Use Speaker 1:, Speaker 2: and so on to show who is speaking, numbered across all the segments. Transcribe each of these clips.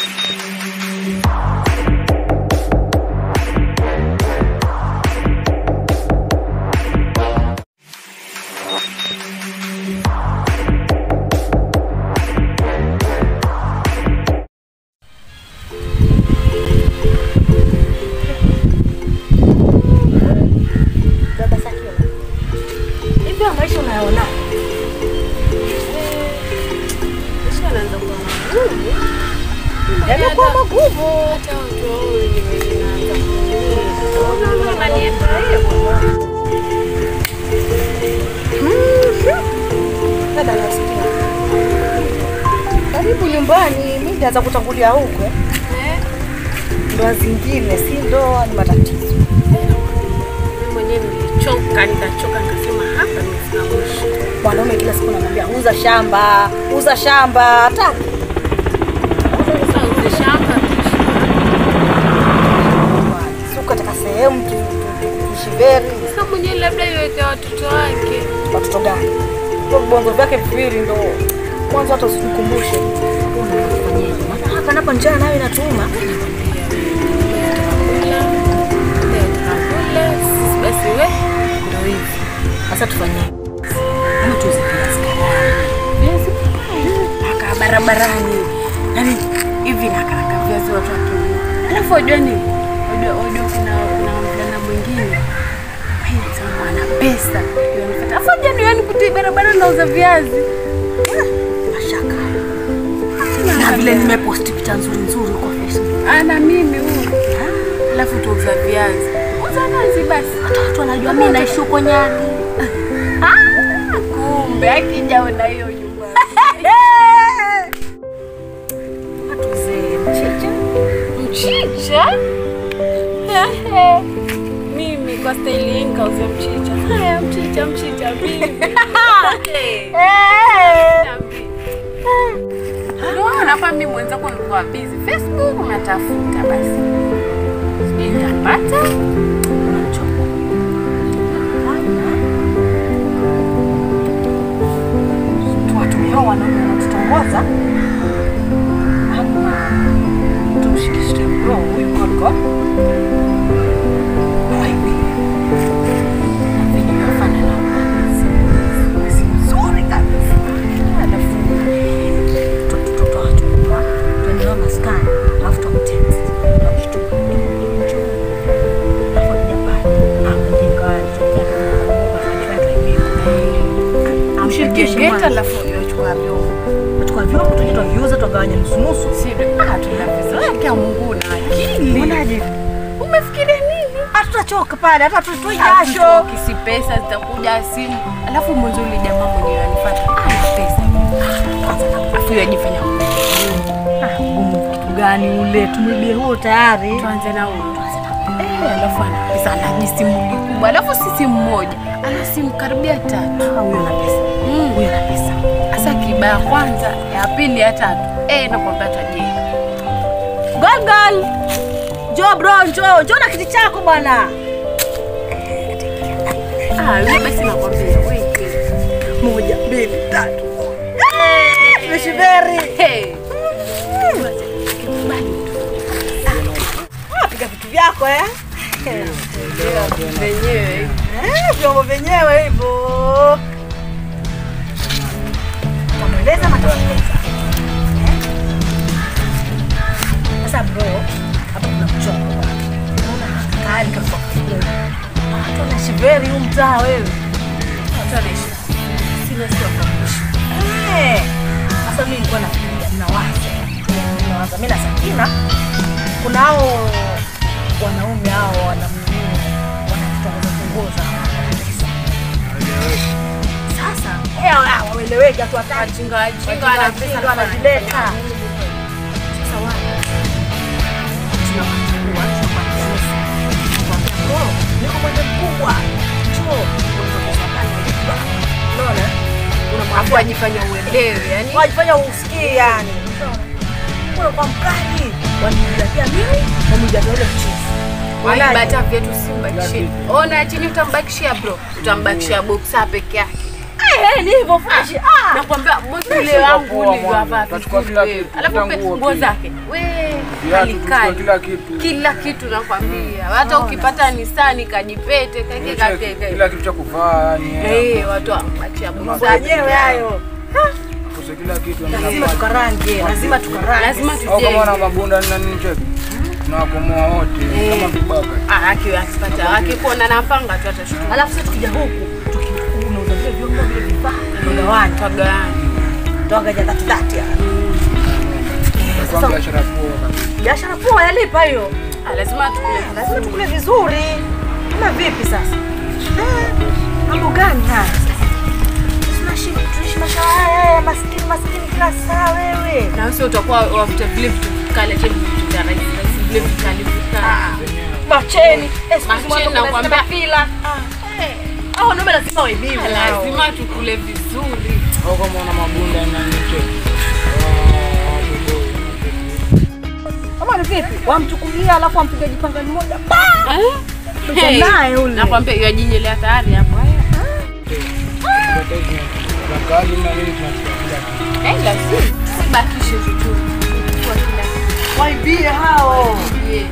Speaker 1: Baba Sakina. Hivi haya maisha unayaona?
Speaker 2: Maisha yanaanza kuwa magumu.
Speaker 1: Yamekuwa magumu.
Speaker 2: Hata watu wao wenyewe wanaanza kuumia. Unanielewa?
Speaker 1: Dada nasikia. Karibu nyumbani, mimi nitaanza kutangulia huko.
Speaker 2: Eh,
Speaker 1: Ndoa zingine si ndoa, ni matatizo.
Speaker 2: mimi mwenyewe nilichoka, nikachoka nikasema hapa nimefika mwisho.
Speaker 1: Mwanaume kila siku anamwambia uza shamba, uza shamba, hata
Speaker 2: Sasa uze shamba
Speaker 1: si katika sehemu tu- tu- tu- tushiveri.
Speaker 2: sasa mwenyewe labda iweke watoto wake.
Speaker 1: Watoto gani? Kwa vibonzo vyake viwili ndo mwanzo, hata usikumbushe. Unafanyaje? Maana hapa napo njaa nayo inatuma.
Speaker 2: Sisi basi we ndo hivi.
Speaker 1: Sasa tufanye kama tuuze viazi
Speaker 2: Viazi mpaka barabarani. Yaani hivi nakaraka viazi watu wakiuza. Alafu wajua nini? Wajua wajua kuna kuna mvulana mwingine. Haya sema ana pesa. Yonifuata. Afu jani yani kuti barabara nauza viazi.
Speaker 1: mashaka na vile nimeposti picha nzuri nzuri kwa Facebook.
Speaker 2: Ana mimi huyu. Alafu tuuza viazi. Uza nazi basi.
Speaker 1: Hata watu wanajua mimi naishi huko Nyali.
Speaker 2: Ah, kumbe akijaona hiyo nyumba.
Speaker 1: Tuuze mchicha.
Speaker 2: Mchicha? Ehe. Mimi kwa staili hii nikauza mchicha. Haya, mchicha, mchicha mimi. Unaona kwa mimi mwenzako nilikuwa busy Facebook unatafuta basi. Sijui nitapata. Unachoka.
Speaker 1: Tuwatumie hao wanaume wanatutongoza. Ama tumshikishike bro huyu koko. Hivi.
Speaker 2: Na venye unafanya na
Speaker 1: Si nzuri kabisa. Alafu tutotoa tupa. Tuende nao maskani. Alafu tumtext. Tunamshtuka. Njoo. Alafu akija pale. Anajenga wale. Amshirikishe
Speaker 2: Geta
Speaker 1: mwanzo.
Speaker 2: alafu unachukua vyombo.
Speaker 1: Tukua vyombo tuje tuviuze tugawanye nusu nusu.
Speaker 2: Si ah tunavizoea Mungu na akili.
Speaker 1: Unaje?
Speaker 2: Umefikiria nini?
Speaker 1: Hatutachoka pale, hata tutoi jasho.
Speaker 2: Hatuchoki, si pesa zitakuja simu. Alafu mwanzo yule jamaa mwenyewe anifuata. Ana pesa. Alafu yeye ajifanya
Speaker 1: Ah, gumu kitu gani ule? Tumwibie huo tayari.
Speaker 2: tuanze na huyo. Eh, alafu ana pesa ana jisimuli kubwa. Alafu si simu moja. Ana simu karibia tatu.
Speaker 1: Ah, huyo ana pesa.
Speaker 2: Mm.
Speaker 1: Huyo ana pesa.
Speaker 2: Sasa kiba ya kwanza, ya pili, ya tatu. Eh, nakwambia tajiri.
Speaker 1: Gol gol. Njoo bro, njoo. Njoo na kiti chako bwana.
Speaker 2: Ah, yule basi nakwambia wewe.
Speaker 1: Moja, mbili, tatu. Eh, Tumeshiberi.
Speaker 2: Hey.
Speaker 1: Ah, piga vitu vyako eh.
Speaker 2: Wenyewe.
Speaker 1: Eh, vyombo vyenyewe hivyo. Tamweleza ama tamweleza? Sasa bro, hapa kuna mchongo. Unaona kali kabisa. Watu wanaishi very huu mtaa wewe.
Speaker 2: Watu wanaishi.
Speaker 1: Sina sio kabisa. Eh. Sasa mimi nilikuwa nafikiria nawaza. Nawaza mimi na Sakina kuna hao wanaume hao wanamnunua wanakutongoza tongoza. Sasa eh hao waeleweke watu watatu.
Speaker 2: Wajinga wajinga
Speaker 1: Wajinga
Speaker 2: wanapesa
Speaker 1: wajinga wanajileta. Sasa wale tunawachukua tunakwambia nusu. Tunakwambia bro, niko mwenye mkubwa. Njoo. Unataka pale unajua. Unaona?
Speaker 2: Hapo wajifanya uelewe, yani
Speaker 1: wajifanya usikie yani. Kuna kwa mkali wanijatia mimi wamjatia ule mchizi.
Speaker 2: waiba hata vyetu simbakishie. Ona chini utambakishia bro, utambakishia boxa peke yake.
Speaker 1: Eh, ni hivyo fresh. Ah.
Speaker 2: Nakwambia bosi
Speaker 1: Fresh
Speaker 2: ule wangu
Speaker 3: poa,
Speaker 2: ule
Speaker 3: mwana.
Speaker 2: hapa
Speaker 3: Utachukua
Speaker 2: vizuri
Speaker 3: kila
Speaker 2: wewe.
Speaker 3: kitu,
Speaker 2: Alafu
Speaker 3: kila
Speaker 2: pe-
Speaker 3: nguo
Speaker 2: nguo
Speaker 3: pia.
Speaker 2: zake. We,
Speaker 3: Viatu,
Speaker 2: kali
Speaker 3: tuchukue
Speaker 2: kali.
Speaker 3: kila kitu.
Speaker 2: Kila kitu nakwambia. Hata ukipata nisani kajipete kake kake.
Speaker 3: Kila kitu cha kuvaa yani.
Speaker 2: Eh, watu wamachia
Speaker 1: Mambo yenyewe hayo.
Speaker 3: Kuse kila kitu.
Speaker 1: Lazima tukarange, lazima tukarange.
Speaker 2: Lazima
Speaker 3: Au kama wana
Speaker 2: tujenge.
Speaker 3: mabunda na nini cheki. Tunawakomoa wote
Speaker 2: Eh.
Speaker 3: kama vibaka.
Speaker 2: Ah, akiwa akipata akikuona na panga tu atashtuka.
Speaker 1: Alafu sisi tukija huku, tukiunauza vile vyombo vile vifaa, tunagawanya.
Speaker 2: Tagani.
Speaker 1: Tuangalia dhati dhati.
Speaker 3: Kwa
Speaker 1: Sasa
Speaker 3: biashara poa kabisa.
Speaker 1: biashara poa yalipa hiyo.
Speaker 2: Ah, lazima tukule.
Speaker 1: Lazima tukule vizuri. Kama vipi sasa? Eh, Mambo gani haya? Tunaishi tunaishi maisha haya ya maskini maskini kila saa wewe.
Speaker 2: Na wewe utakuwa wafuta vile vitu kale tena vitu vya rahisi rahisi vile vikali vikali.
Speaker 1: Macheni. Eh, siku hizi
Speaker 2: Macheni
Speaker 1: mwanzo kuna
Speaker 2: nakwambia.
Speaker 1: zile mafila. Hao wanaume lazima waibiwe. hao.
Speaker 2: Lazima tukule vizuri.
Speaker 3: Au kama wana mabunda na nini cheki.
Speaker 1: Kama ni vipi? Wamchukulia alafu wampige jipanga mmoja.
Speaker 2: Eh?
Speaker 1: Tuko
Speaker 2: Hey,
Speaker 1: naye ule.
Speaker 2: Nakwambia yajinjelea tayari hapo. Haya.
Speaker 3: Kali na nini tunachukua kila kitu.
Speaker 2: Eh, lazima sibakishe chochote. Kwa kila kitu.
Speaker 1: Waibie hao.
Speaker 2: Yeah.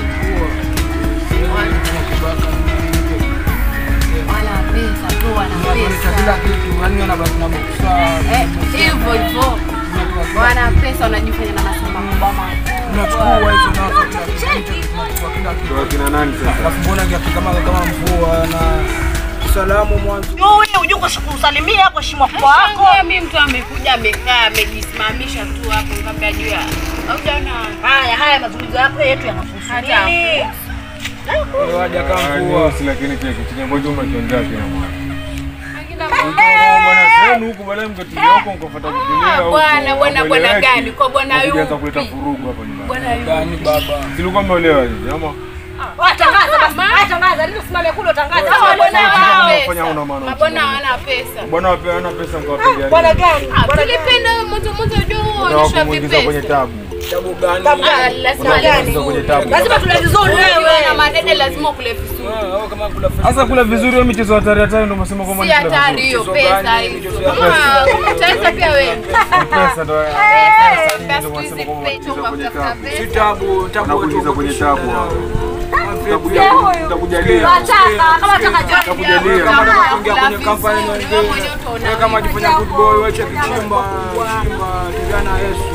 Speaker 3: Tunakibaka na nini cheki.
Speaker 2: Wana pesa tu, wana
Speaker 3: Tunaleta kila
Speaker 2: pesa.
Speaker 3: kitu. Yani wanabaki na boksa.
Speaker 2: Eh, hivyo hivyo. Wana pesa wanajifanya na masamba makubwa makubwa.
Speaker 3: Tunachukua hizo nazo kila kitu. Tunachukua kila kitu.
Speaker 4: Kwa kina nani sasa?
Speaker 3: Alafu mbona kiatu kama kama mvua na salamu mwanzo.
Speaker 1: Wewe uje kusalimia kwa heshima kwa wako.
Speaker 2: Shangaa mimi mtu amekuja amekaa amejisimamisha tu hapo ngambia juu ya. Haujaona
Speaker 1: Haya haya mazungumzo yako yetu yanahusu
Speaker 2: hata
Speaker 1: nini?
Speaker 3: Wewe waja kama
Speaker 4: Ah,
Speaker 3: mvua.
Speaker 4: ni usi lakini kile kitu ambacho umekiongea kina mwana.
Speaker 2: Hakuna
Speaker 4: Bwana zenu huku baadaye mkatulia huko mkafuata kutulia huko.
Speaker 2: bwana, bwana, bwana
Speaker 4: Hamueleweki.
Speaker 2: gani? Kwa bwana
Speaker 4: Mkaanza
Speaker 2: yupi?
Speaker 4: kuleta vurugu hapa nyumbani.
Speaker 2: bwana yupi?
Speaker 3: Gani baba?
Speaker 4: Silikuwa mmeolewa hivi ama?
Speaker 1: Watangaza basi. Haya tangaza, ndio simame kule utangaza.
Speaker 2: Hawa bwana
Speaker 4: Sasa
Speaker 2: hawana
Speaker 4: mnafanya
Speaker 2: pesa.
Speaker 4: una maana
Speaker 2: Mabwana
Speaker 4: uchungu.
Speaker 2: hawana pesa.
Speaker 4: Bwana wape ana pesa mkawapigia.
Speaker 1: Bwana gani?
Speaker 2: Ah, tulipenda moto moto juu
Speaker 4: Na
Speaker 2: onyesha
Speaker 4: kumuingiza kwenye
Speaker 2: vipesa.
Speaker 4: tabu.
Speaker 3: Tabu gani?
Speaker 1: Tabu
Speaker 2: Ah,
Speaker 1: gani?
Speaker 2: lazima
Speaker 4: Kuna
Speaker 2: ale
Speaker 4: kumuingiza kwenye tabu.
Speaker 1: Lazima tule vizuri
Speaker 2: Ukiwa na
Speaker 1: wewe.
Speaker 2: madede lazima ukule vizuri.
Speaker 3: Ah, au kama kula
Speaker 4: Sasa kula vizuri hiyo michezo hatari hatari ndio umesema kwamba
Speaker 2: Si
Speaker 4: ni kula
Speaker 2: hatari
Speaker 4: vizuri.
Speaker 2: hiyo
Speaker 3: Michezo
Speaker 2: pesa
Speaker 3: gani?
Speaker 2: hizo.
Speaker 3: Michezo ya
Speaker 2: Kama utaweza pia wewe.
Speaker 4: Pesa ndio.
Speaker 2: Pesa
Speaker 4: ndio
Speaker 2: siku hizi
Speaker 4: unasema kwamba
Speaker 2: pesa
Speaker 4: unacheza kwenye
Speaker 2: ukatafuta
Speaker 4: tabu.
Speaker 3: Si
Speaker 2: pesa.
Speaker 3: tabu, tabu
Speaker 4: Wanakuingiza
Speaker 3: watu
Speaker 4: kwenye
Speaker 3: kushinda
Speaker 4: tabu
Speaker 3: nao.
Speaker 4: hao.
Speaker 3: Utakuja
Speaker 4: Utakujalia.
Speaker 1: Wataka kama wataka job.
Speaker 4: Utakujalia.
Speaker 3: kama
Speaker 2: Kama
Speaker 3: unataka kuingia kwenye
Speaker 2: kula
Speaker 3: kampani
Speaker 2: vizuri,
Speaker 3: nyingine.
Speaker 2: wewe mwenyewe utaona
Speaker 3: Wewe kama
Speaker 2: wewe.
Speaker 3: jifanya good boy, wewe cheki chimba, chimba, kijana Yesu.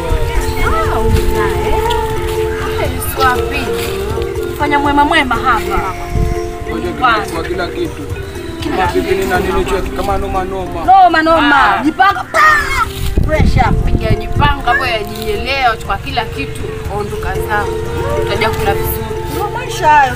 Speaker 2: Swapi.
Speaker 1: Fanya mwema mwema hapa.
Speaker 3: Wewe kwa kila kitu. Kama bikini na nini cheki kama noma noma.
Speaker 1: Noma noma. Jipanga. Pa! Fresh up.
Speaker 2: Yajipanga hapo yajielewa kwa kila kitu. Ondoka zao. Utaja kula vizuri.
Speaker 1: Ndio maisha hayo.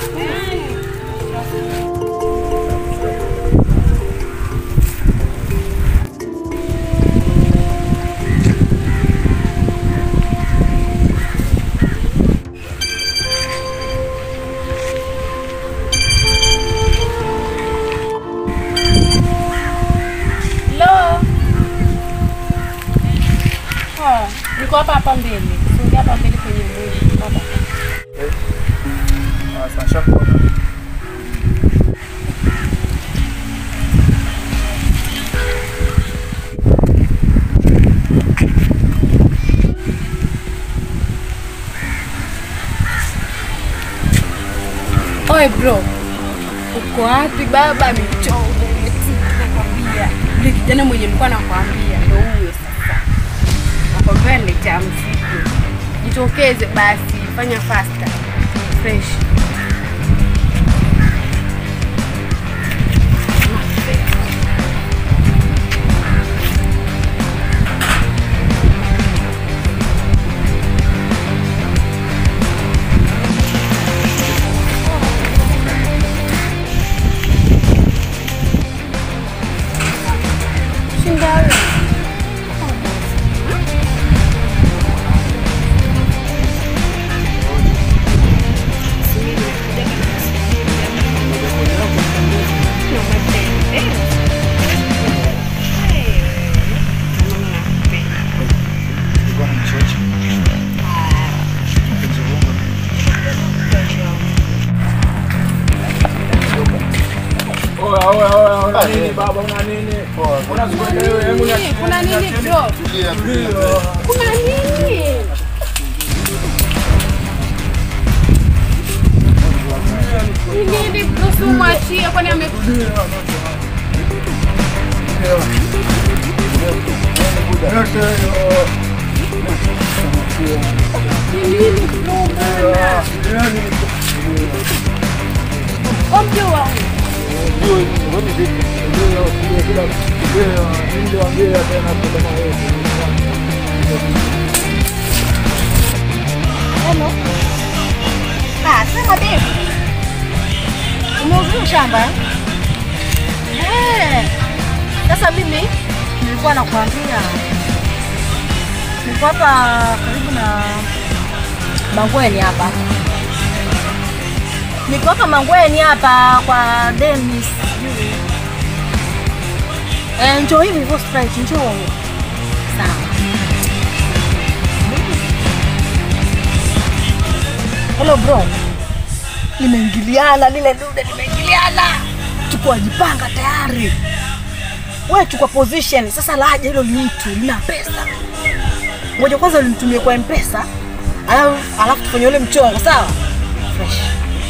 Speaker 2: Hello. Oh, niko hapa hapa mbele. Sio hapa mbele kwenye mwili. Hapa.
Speaker 3: Sasa shakuona.
Speaker 2: Oi bro. Uko wapi baba michongo? Nakwambia. Yule kijana mwenye nilikuwa nakwambia ndio huyo sasa. Nakwambia niletea mzigo. Jitokeze basi, fanya faster. Fresh. Shinda wewe.
Speaker 3: Oya oya oya, una nini baba, una nini?
Speaker 2: Nini? Kuna nini bro? Kuna nini? Ni nini bro? Si umwachie kwani ame Ni nini bro bwana? Ombe wangu.
Speaker 1: Hello. Ah, sema Dave. Umeuzuru shamba eh? Eh. Sasa mimi nilikuwa nakwambia niko hapa karibu na Mangweni hapa. Niko hapa Mangweni hapa kwa Dennis. sijui. Eh, njoo hivi hivyo straight, njoo. Sawa. Hello bro. Limeingiliana lile dude limeingiliana. Chukua jipanga tayari. Wewe chukua position. Sasa laje hilo ni mtu lina pesa. Ngoja kwanza ulinitumie kwa M-Pesa. Alafu alafu tufanye ule mchongo, sawa? Fresh.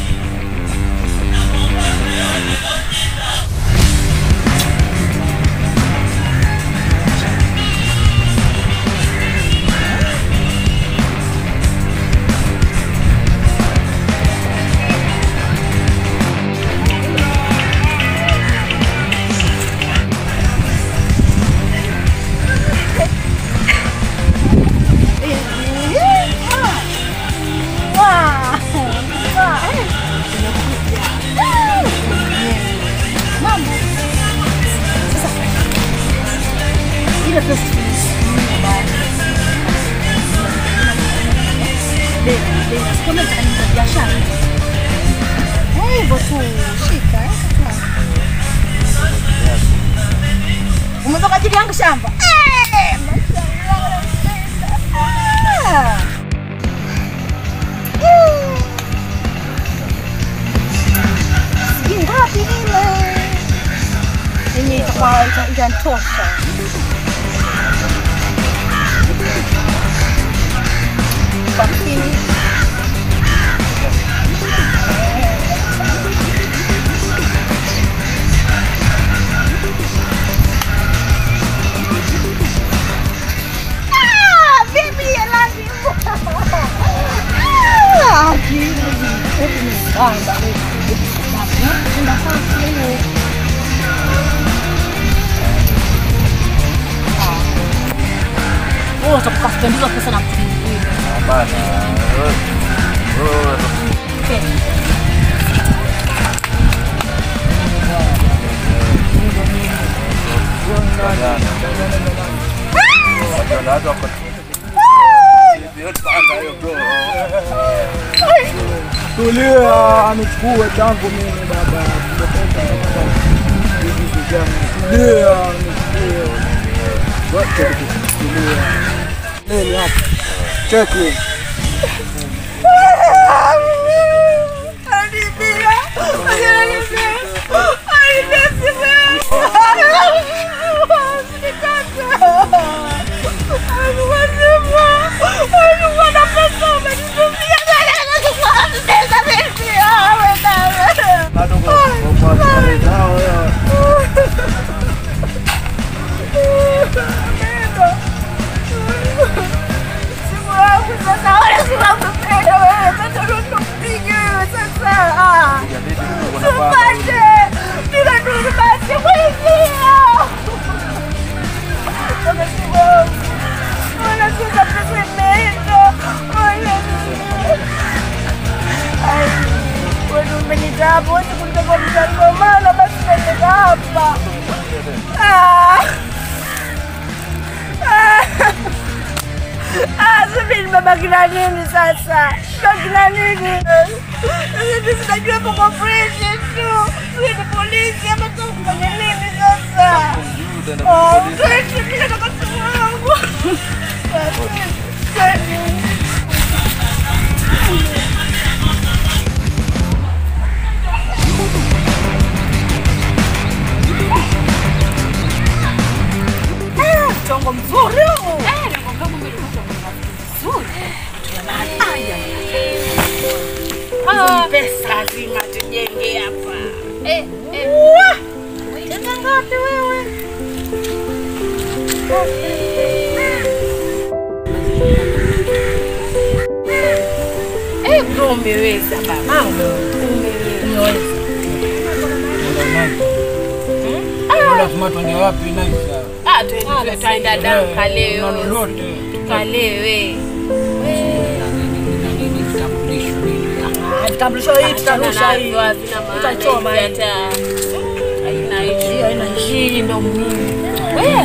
Speaker 1: Ile pesa biashara hivyo tu, shika eh, umetoka ajili yangu shamba Eh, mashallah, Ah. Mm. Sijui ngapi vile yenye itakuwa ita- itanitosha. Lakini Ah, vipi ya lazima? Ah, akili. Hebu nisamba, hebu. Nafasi hiyo. Wewe utakuwa kupendeza pesa na mtu mwingine. Okay.
Speaker 3: Tulia, anichukue tangu mimi baba. Tumetoka hapa. Vitu vyangu. Tulia, anichukue. Wote tulia. Nini hapa? Cheki. Bado kwa kwa starehe zao wewe.
Speaker 1: Hapo wote kulikuwa mtangomano, basi ndio hapa. Ah. Ah, sasa nimebaki na nini sasa? Baki na nini? Sasa sinajua hapo kwa fresh tu. Sisi ni polisi ama tu kufanya nini sasa? Oh, fresh mimi nataka simu yangu. ngapi wewe?
Speaker 2: Eh, bro umeweza baba.
Speaker 3: Lazima tuende wapi Naisa?
Speaker 2: Ah, tuende tutaenda damka leo.
Speaker 3: Na lolote.
Speaker 2: Tukalewe.
Speaker 1: Vitambulisho hii tutarusha hii. Tutachoma hii.
Speaker 2: hata haina
Speaker 1: Hii
Speaker 2: hiyo.
Speaker 1: haina hii ndio muhimu.
Speaker 2: Wewe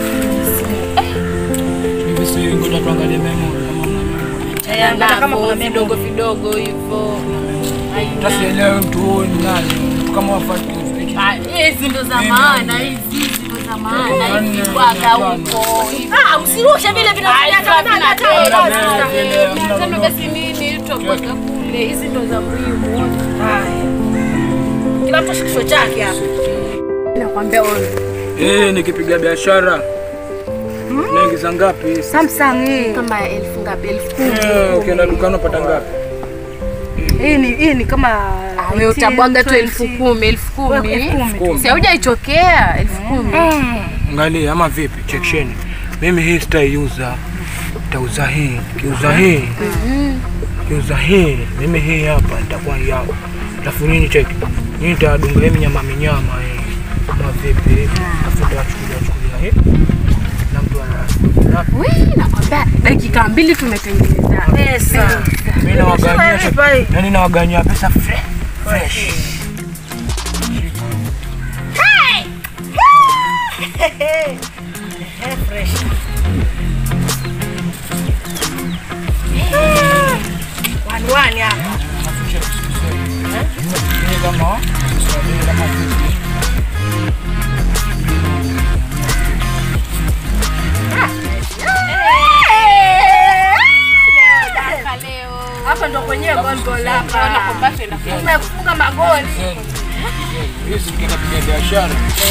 Speaker 3: Hivi si ngoja tuangalie memo kama mna.
Speaker 1: Eh, hata kama kuna
Speaker 2: navo
Speaker 1: memo.
Speaker 2: vidogo vidogo hivyo.
Speaker 3: Tasielewe mtu huyu ni nani. Mtu kama wafati.
Speaker 2: Ah, Hizi ndo za maana, hizi hizi ndo za maana,
Speaker 3: Yaani,
Speaker 2: hizi bwaga
Speaker 3: yaani,
Speaker 2: huko. hivi.
Speaker 1: Ah, usirushe vile vinafanya
Speaker 2: Hizo
Speaker 1: kama
Speaker 2: havina
Speaker 1: hata
Speaker 2: bei,
Speaker 1: hata-
Speaker 2: havina bei.
Speaker 3: Hamna
Speaker 2: Mia tano
Speaker 3: lolote.
Speaker 2: basi nini, tutabwaga kule. Hizi ndo za muhimu.
Speaker 1: Haya. Kila mtu shikisho chake hapa.
Speaker 2: Nakwambia wewe.
Speaker 3: Eh, nikipiga biashara. Naingiza ngapi?
Speaker 1: Samsung hii.
Speaker 2: Kama elfu ngapi? Elfu kumi.
Speaker 3: Eh, ukienda dukani unapata ngapi?
Speaker 1: Hii ni hii ni kama
Speaker 2: Ah, wewe utabwaga tu elfu kumi, elfu
Speaker 1: Wewe
Speaker 2: kumi.
Speaker 1: elfu kumi.
Speaker 2: Si haujaichokea elfu kumi.
Speaker 3: Angalia ama vipi? Cheksheni. Mimi hii sitaiuza. Nitauza hii. Kiuza hii. Kiuza hii. Mimi hii hapa nitakuwa yao. Alafu nini cheki? Nini nitadunga hii minyama minyama hii. Ama vipi? Alafu nitachukulia chukulia hii. Na mtu ana.
Speaker 2: Wee, nakwambia dakika mbili tumetengeneza
Speaker 1: pesa.
Speaker 3: Mimi nawaganyia cheki.
Speaker 1: Lipa hii.
Speaker 3: Yaani nawaganyia pesa fresh. Fresh.
Speaker 1: Eh, fresh. Wani wani hapa.
Speaker 3: Hii kama Kiswahili kama vipi?
Speaker 1: Hapa ndo kwenyewe gol gol hapa.
Speaker 2: Nakwambia tuenda kwa-
Speaker 1: Tumefunga magoli.
Speaker 3: Hii si tukienda piga biashara.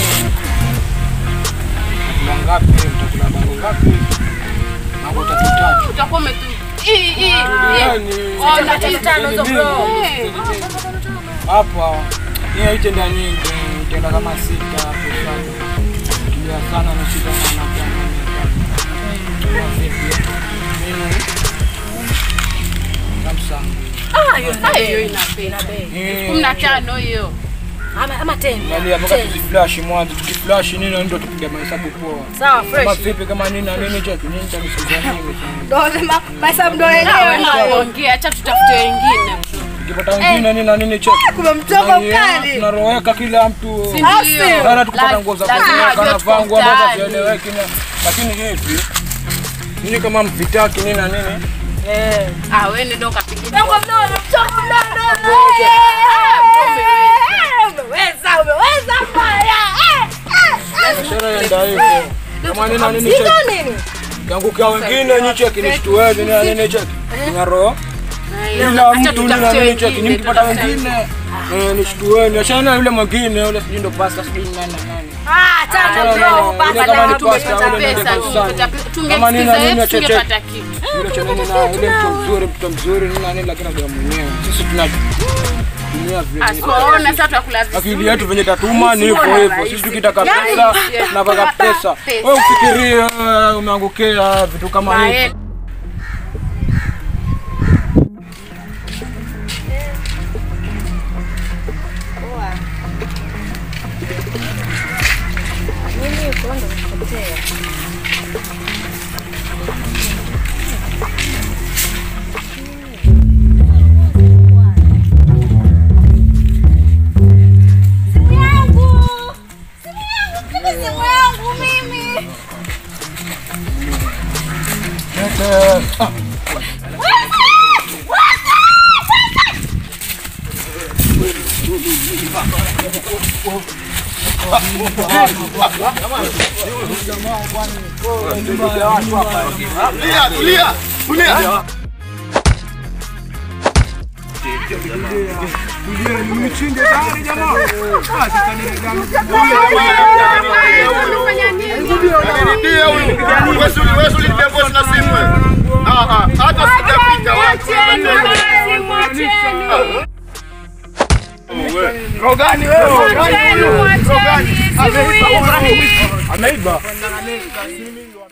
Speaker 3: Mtakula ngapi? Mtakula bango ngapi? Mambo tatu tatu.
Speaker 2: utakuwa umetu hii hii
Speaker 3: Yaani,
Speaker 2: ona hii
Speaker 1: tano hizo bro.
Speaker 2: Eh,
Speaker 3: hapa hii itenda nyingi, itenda kama sita hapo sana. Kilia sana na shida na na kwa vipi? Mimi Samsung.
Speaker 1: Ah, hiyo
Speaker 2: ah, hiyo ina bei
Speaker 3: Hii
Speaker 2: kumi na tano hiyo
Speaker 1: ama ama 10.
Speaker 3: Angalia mpaka tukiflash mwanzo, tukiflash nini ndio tupiga mahesabu poa.
Speaker 1: Sawa
Speaker 3: Kama
Speaker 1: fresh.
Speaker 3: vipi kama nini na nini cheki nini tanisikiza nini.
Speaker 1: Ndo sema pesa ndo
Speaker 2: Wewe
Speaker 1: yenyewe.
Speaker 2: na ongea acha tutafute wengine
Speaker 3: Tukipata wengine nini na nini cheki.
Speaker 1: Kuna mtoko mkali.
Speaker 3: Tunaroweka kila mtu.
Speaker 2: Si
Speaker 1: Ah,
Speaker 2: ndio?
Speaker 1: si.
Speaker 3: Sana tukipata nguo za
Speaker 2: Lazima
Speaker 3: kunyaka
Speaker 2: ajue
Speaker 3: na
Speaker 2: tuko
Speaker 3: vangu ambazo
Speaker 2: mtaani.
Speaker 3: hazieleweki na lakini hivi nini kama mvitaki nini na nini
Speaker 1: Eh.
Speaker 2: ah wewe ndio kapiga
Speaker 1: Mtoko mnono, mtoko mnono. Umeweza, umeweza mbaya.
Speaker 3: biashara yaenda hivyo. Kama nini na nini cheki.
Speaker 1: Sio nini?
Speaker 3: Yangukia wengine nyi cheki nishtuwe nini na nini cheki. Ngaro. Kila
Speaker 2: acha
Speaker 3: mtu nini na
Speaker 2: tutafute
Speaker 3: nini cheki.
Speaker 2: wengine
Speaker 3: Nikipata
Speaker 2: tutafute
Speaker 3: wengine eh nishtueni. Achana na yule mwingine yule sijui ndo pasta sijui nani na nani.
Speaker 1: Ah, tano bro,
Speaker 3: Yule
Speaker 1: pata
Speaker 3: kama ni
Speaker 1: na
Speaker 3: pasta,
Speaker 1: tumepata
Speaker 3: yule ndio
Speaker 2: pesa
Speaker 3: kusanya.
Speaker 2: tu
Speaker 3: Kama nini na
Speaker 2: tungesikiza
Speaker 3: nini
Speaker 2: yetu
Speaker 3: cheki.
Speaker 2: tungepata kitu
Speaker 3: Yule cha nini na yule mtu mzuri, mtu mzuri nini na nini lakini ndio mwenyewe. Sisi tunatumia vile.
Speaker 2: asiwaona sasa tutakula
Speaker 3: akili yetu venye tatuma ni hivyo hivyo. Sisi tukitaka pesa
Speaker 2: Yaani,
Speaker 3: napaka pesa.
Speaker 2: pesa.
Speaker 3: Wewe ufikirie uh, umeangukia vitu kama hivi.
Speaker 2: vizuri
Speaker 3: Ah,
Speaker 5: Tulia, tulia, tulia. Nidia huyu. Wewe suli, wewe suli ndio boss na simu wewe. Ah ah, hata sijapita wapi. Rogani wewe, rogani huyu. Rogani.
Speaker 3: Ameiba.